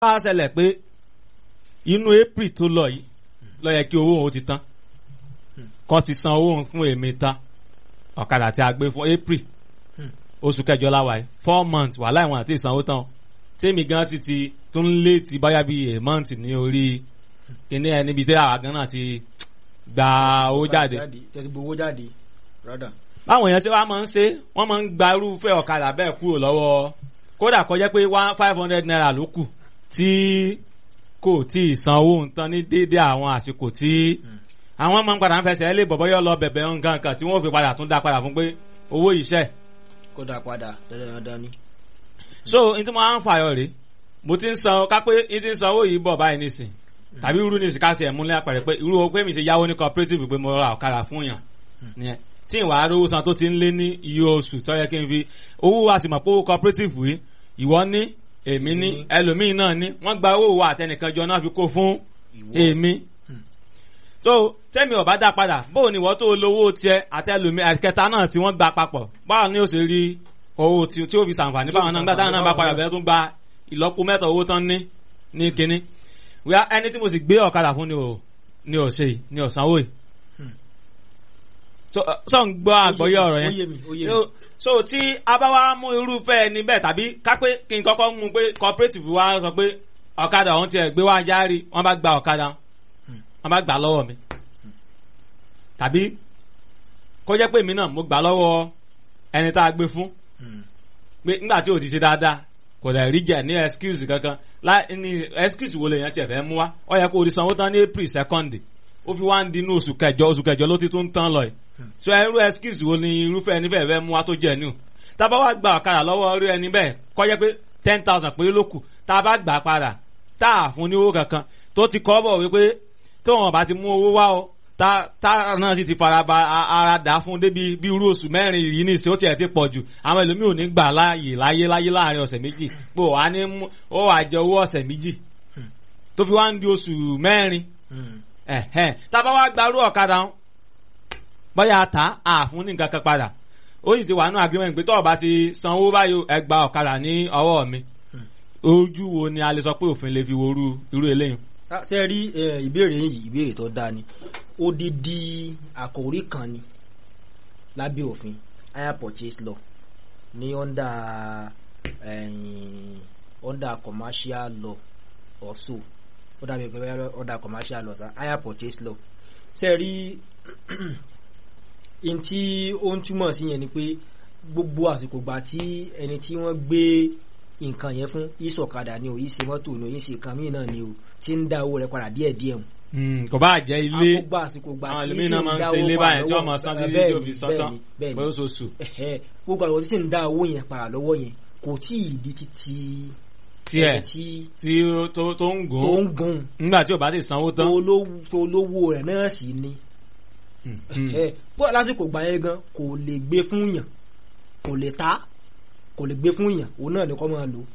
wá ṣẹlẹ̀ pé inú april tó lọ yìí ló yẹ kí owó òun ti tán kọ́ ti san owó òun fún èmi tán ọ̀kadà tí a gbé fún april oṣù kẹjọ láwa yìí four months wàhálà ìwọ̀n àti ìsanwó tán tèmi gan ti ti tún lé ti báyà bíi a month ní orí kíní ẹ níbi tí àwa gan náà ti gba owó jáde tẹ̀sí gbowó jáde rádà. báwọn èèyàn ṣe wá máa ń ṣe wọ́n máa ń gba irúfẹ́ ọ̀kadà bẹ́ẹ̀ kúrò lọ́wọ́ kódà kọjá pé one five hundred naira ló kù tí kò tí ì san owó nǹkan ní déédé àwọn àsìkò tí àwọn máa ń padà ń fẹsẹ̀ lé bọ̀bọ́ yọ lọ bẹ̀bẹ̀ nǹkan kan tí wọ́n fi padà tún dá padà fún pé owó iṣẹ́. kó dà padà dandan ni. so n tí mo máa ń fàyọ rèé mo ti ń san ká pé n ti ń san owó yìí bọ̀ báyìí nísìn tàbí irú nísìn ká ti ẹ̀ múlẹ̀ àpẹẹrẹ pé irú owó pé mi ṣe yáwó ní cooperative pé mo ra ọ̀kadà fún yàn nìyẹn tí ìwà arówó san tó ti ń lé ní iye oṣù tó yẹ kí n fi owó wa sì mọ̀ pé owó cooperative yìí ìwọ ní èmi ní ẹlòmíín náà ní wọ́n gba owó wa àtẹnìkan jọ náà fi kó fún èmi so tẹ́mi ọ̀bá dá padà bóò ni ìwọ tó lówó tiẹ̀ àtẹlòmíín àkẹta náà tí wọ́n gba papọ̀ báwo ni ó ṣe rí owó tí tí ó fi ṣàǹfààní báwọn náà gbà táwọn náà bá padà bẹ̀rẹ̀ tún gba ìlọ́po mẹ́ta owó tán ní ní kínní wíwá ẹni tí mo sì gbé ọ̀kadà fún ni ò ni ò ṣe yìí ni ò sanwó yìí so sọ ń gbọ́ àgbọ́yé ọ̀rọ̀ ó yé yẹn mi ó yé mi. so so tí a bá wá mú irúfẹ́ ẹni bẹ́ẹ̀ tàbí ká pé kí n kọ́kọ́ mú pé cooperative wa sọ pé ọ̀kadà ọ̀hún tiẹ̀ gbé wá járe wọ́n bá gba ọ̀kadà wọ́n bá gbà lọ́wọ́ mi tàbí kó jẹ́ pé èmi náà mo gbà lọ́wọ́ ẹni tá a gbé fún Hmm. pé nígbà tí o ti ṣe dáadáa kò dẹ̀ rí jẹ́ ní excuse kankan láì ní excuse wo lèèyàn tiẹ̀ fẹ́ mú wá ó yẹ kó o ti sanwó tán ní april second ó fi wá ń dinú oṣù kẹjọ oṣù kẹjọ ló ti tún tán lọ yìí so irú excuse wo ni irúfẹ́ ẹni bẹ́ẹ̀ fẹ́ mú wá tó jẹ́ ní o tá a bá wá gba ọ̀kadà lọ́wọ́ irú ẹni bẹ́ẹ̀ kó jẹ́ pé ten thousand péré ló kù tá a bá gbà padà tá a fún ní owó kankan tó ti kọ́ bọ̀ wípé tó wọn bá ti mú owó wá o tá tá náà sì ti fara ba a- ara dà fún débi bí irú oṣù mẹ́rin yìí ní ìsìn ó tiẹ̀ ti pọ̀ jù àwọn ẹlòmíì ò ní gbà láàyè láyé láyé láàrin ọ̀sẹ̀ méjì pé ó wà ní mú ó wà jẹ owó ọ̀sẹ̀ méjì tó fi wá ń di oṣù mẹ́rin Hmm. ẹ̀hẹ́n tá a bá wá gbarú ọ̀kadà ń bóyá ta àfún ní nǹkan kan padà ó sì ti wà nínú agreement pé tọ́ọ̀ bá ti sanwó báyìí ẹ gba ọ̀kadà ní ọwọ́ mi ojú wo ni a lè sọ pé òfin lè fi worú irú eléyìí. Ah, ṣe rí eh, ìbéèrè yìí ìbéèrè tó dáa ni odidi àkòrí kan ni lábẹ́ òfin hire purchase law ní under eh, under commercial law also ó dàbí pé under commercial law sa hire purchase law ṣe rí n tí ó ń túmọ̀ sí yẹn ni pé gbogbo àsìkò gbà tí ẹni tí wọ́n gbé nǹkan yẹn fún ìsọ̀kadà ni o yìí ṣe mọ́tò ni o yìí ṣe kan mí náà ni o tí ń dá owó rẹ̀ padà díẹ̀ díẹ̀ o Hmm, kò bá jẹ́ ilé àkógbà àsìkò gbà àwọn tí ẹlòmíín sì náà ń máa ń dá ṣe owó ilé padà báyìí tí wọ́n lọ́wọ́- máa san Eh, títí bẹ́ẹ̀ tí ó ni, fi san bẹ́ẹ̀ tán ni, bẹ́ẹ̀ pé ni. oṣooṣù. Ẹ̀hẹ́, gbogbo àwọn tí sì ń dá owó yẹn padà lọ́wọ́ yẹn kò tí ì di títí tiẹ̀ ẹni tí tí ó- tó tó ń tó gùn ń gun nígbà tí ò bá ti sanwó tán. tó lówó- tó lówó rẹ̀ náà sì ni Hmm, hmm. ẹ bó lásìkò gbà yẹn gan kò lè gbé fún yàn kò lè ta kò lè gbé fún yàn òun náà ni kò máa lò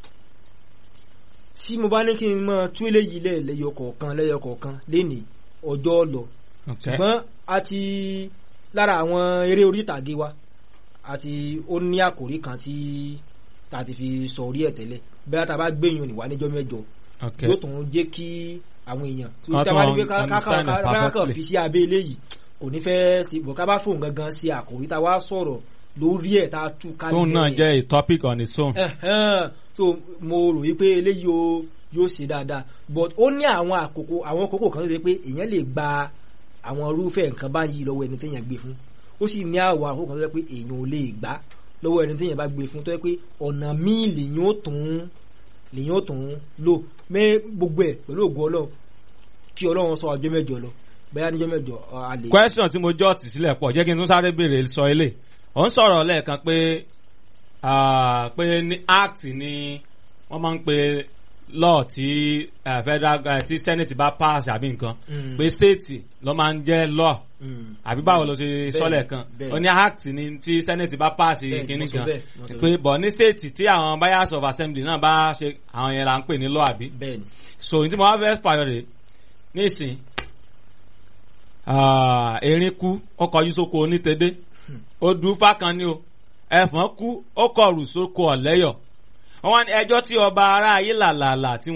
tí mo bá ní kí n máa tú eléyìí lẹ̀ lẹ́yọ kọ̀ọ̀kan lẹ́yọ kọ̀ọ̀kan lénìí ọjọ́ lọ Okay. ṣùgbọ́n a ti lára àwọn eré orí ìtàgé wa àti ó ní àkòrí kan tí ta ti fi sọ orí ẹ̀ tẹ́lẹ̀ bẹ́ẹ̀ tá a bá gbẹ̀yìn òníwá níjọ́ mẹ́jọ Okay. yóò tún jẹ́ kí àwọn èèyàn tí Wọ́n tí a bá ní pé tún ká- ká- understand ká- it ká- ká kàn perfectly. fi sí abẹ́ eléyìí kò ní fẹ́ sí bọ̀ ká bá fóun gangan sí àkòrí tá a wá sọ̀rọ̀ lórí ẹ̀ tá a tú ká tóun náà jẹ́ a topic on its own. ẹ̀hẹ́n so mo rò wípé eléyìí o yóò ṣe dáadáa but ó ní àwọn àkókò àwọn àkókò kan tó ṣe pé èèyàn lè gba àwọn irúfẹ́ nǹkan báyìí lọ́wọ́ ẹni téèyàn gbé fún ó sì ní àwọn àkókò kan tó ṣe pé èèyàn ò lè gbà lọ́wọ́ ẹni téèyàn bá gbé fún tó ṣe pé ọ̀nà míì lèyìn ó tún lèyìn ó tún lò mẹ́ gbogbo ẹ̀ pẹ̀lú ògùn ọlọ́run kí ọlọ́run sọ ọjọ́ mẹ́jọ lọ bẹ́ẹ̀ níjọ́ mẹ́jọ ọ, a lè. question tí mo jọ́ tì sílẹ̀ pọ̀ jẹ́ kí n tún sáré béèrè sọ ilé ò ń sọ̀rọ̀ lẹ́ẹ̀kan pé ah, pé ní act ni wọ́n máa ń pe law tí eh, federal eh, tí senate bá pass àbí nǹkan Mm. pé state ló máa ń jẹ́ law Mm. àbí báwo ló ṣe Bẹ́ẹ̀ni, sọ́lẹ̀ kan bẹ́ẹ̀ni. ó ní act ni tí senate bá pass Bẹ́ẹ̀ni, kínní mo sọ kan bẹ́ẹ̀, mo sọ pé bọ̀ ní state tí àwọn buyers of assembly náà bá ṣe àwọn yẹn là ń pè ní law àbí bẹ́ẹ̀ni so ní tí mo wá fẹ́ fàyọ rè nísìn ah, erin kú ó kọjú sóko onítẹ̀dé ó dùn fákan ni o ẹ̀fọn kú ó kọrù sóko ọ̀lẹ́yọ̀ wọ́n wá ní ẹjọ́ tí ọba ará ayé làlàlà tí